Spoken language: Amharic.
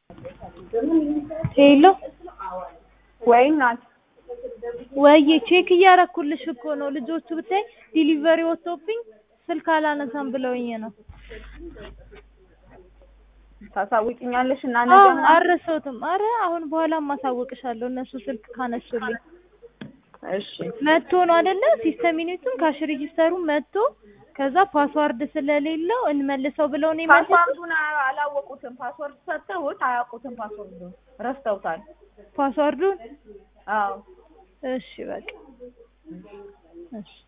ሄሎ ወይ ናት ወይዬ ቼክ እያረኩልሽ እኮ ነው። ልጆቹ ብታይ ዲሊቨሪ ወጥቶብኝ ስልክ አላነሳም ብለውኝ ነው። ታሳውቂኛለሽ እና አዎ ነገ ምናምን አልረሳሁትም። አረ አሁን በኋላ ማሳወቅሻለሁ እነሱ ስልክ ካነሱልኝ። እሺ መጥቶ ነው አይደለ? ሲስተም ዩኒቱም ካሽ ሬጂስተሩም መጥቶ ከዛ ፓስዋርድ ስለሌለው እንመልሰው ብለው ነው የመለሱት። ፓስዋርዱን አ- አላወቁትም። ፓስወርድ ሰጥተውት አያውቁትም። ፓስወርዱን ረስተውታል። ፓስዋርዱን አዎ እሺ በቃ እሺ